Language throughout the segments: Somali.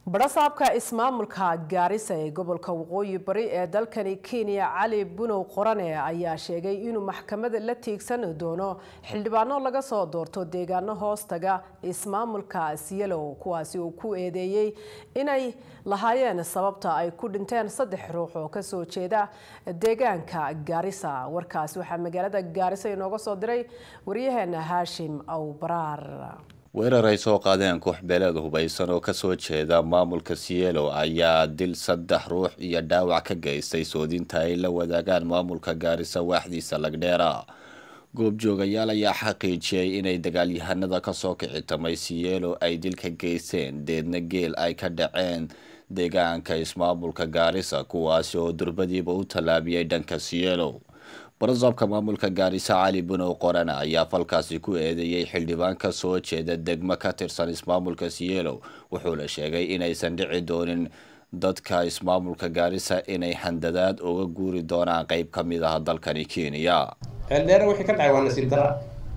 badhasaabka ismaamulka gaarisa ee gobolka waqooyi bari ee dalkani kenya cali bunow qorane ayaa sheegay inuu maxkamada la tiigsan doono xildhibaano laga soo doorto deegaano hoostaga ismaamulka siyalow kuwaasi uu ku eedeeyey inay lahaayeen sababta ay ku dhinteen saddex ruux oo kasoo jeeda deegaanka gaarisa warkaasi waxaa magaalada gaarisa inooga soo diray waryaheena haashim awbaraar weerar ay soo qaadeen koox beeleed hubaysan oo kasoo jeeda maamulka sielo ayaa dil saddex ruux iyo dhaawac ka geystay soodinta ay la wadaagaan maamulka gaarisa waaxdiisa lagdheera goobjoogayaal ayaa xaqiijiyey inay dagaalyahanada kasoo kicitamay sielo ay dil ka geysteen deedna geel ay ka dhaceen deegaanka ismaamulka gaarisa kuwaasi oo durbadiiba u tallaabiyey dhanka sielo barasaabka maamulka gaarisa cali bunow qorana ayaa falkaasi ku eedeeyey xildhibaan ka soo jeeda degmo ka tirsan ismaamulka sielo wuxuuna sheegay inaysan dhici doonin dadka ismaamulka gaarisa inay handadaad uga guuri doonaan qeyb ka mid ah dalkani kenya ceeldheere wixii ka dhacay waa nasiib dara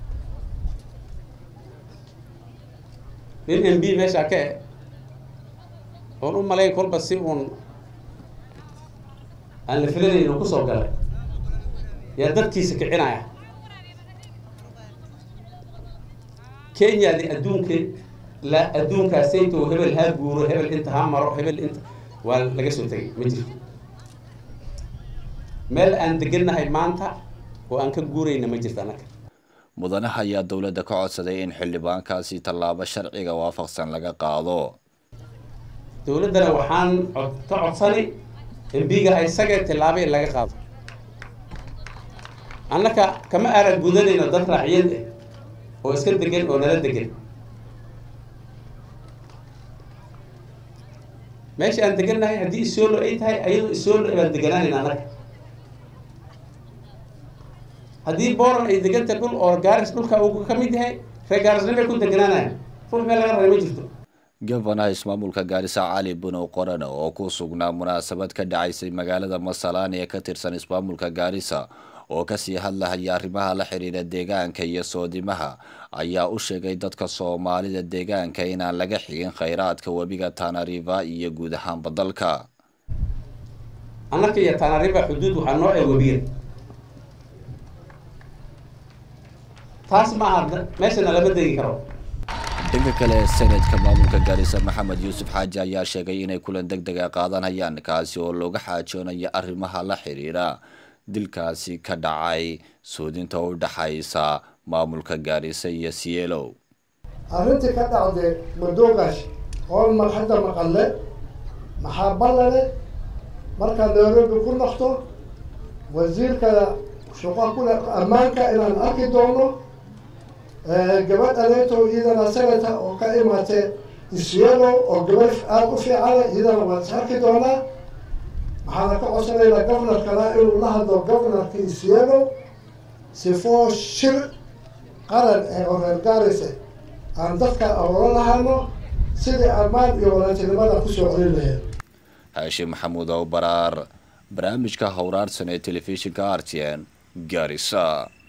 nin m b meeshaa ka e oon u malayn kolba si uun aan la filanayn uu kusoo galay yaa dadkiisa kicinaya kenyadi adduunka la adduunkaasayto hebel haa guuro hebel inta ha maro hebel inta waa laga soo tegay ma jirto meel aan degannahay maanta oo aan ka guurayna ma jirto annaga mudanaha ayaa dowladda ka codsaday in xildhibaankaasi tallaabo sharciga waafaqsan laga qaado dowladdana waxaan cod ka codsanay embiga isagee tillaabo in laga qaado annaka kama aaran gudanayno dad raaciyad ah oo iska degan oo nala degan meesha aan degannahay haddii isoolo ay tahay ayadoo isoolo baan deganaanayna annaga haddii booran ay deganta dhul oo gaaris dhulka uu ka mid yahay reer gaarisnimay ku deganaanayan ruux meel laga raray ma jirto gofanaha ismaamulka gaarisa cali bunow qorana oo ku sugnaa munaasabad ka dhacaysay magaalada masalaan ee ka tirsan ismaamulka gaarisa oo kasii hadlahaya arrimaha la xiriira deegaanka iyo soodimaha ayaa u sheegay dadka soomaalida deegaanka inaan laga xigin khayraadka webiga tanariva iyo guud ahaanba dalka annaka iyo tanariva xuduud waxaa noo ee webiga taas ma aha meeshana lama degi karo dhanka kale senatka maamulka gaarisa maxamed yuusuf xaaji ayaa sheegay inay kulan deg dega qaadanayaan kaasi oo looga xaajoonayo arrimaha la xiriira dilkaasi ka dhacay soodinta u dhaxaysa maamulka gaarisa iyo sielow arrintii ka dhacday madoogash oo mar hadda maqalle maxaa ballale markaad nairobi ku noqto wasiirka shaqo kule ammaanka inaan arki doono gabadh aleeto iyadana senata oo ka imaatay isyeelo oo gabadh aada u fiicana iyadana waan is arki doonaa waxaana ka codsanaynaa governorkana inuu la hadlo governorka isyeelo sifoo shir qaran ee oo reer gaarise aan dadka awoolo lahano sidii ammaan iyo walaatinimada kusoo celin lahayd haashim maxamuud ow baraar barnaamijka howraarsan ee telefishinka r t n gaarisa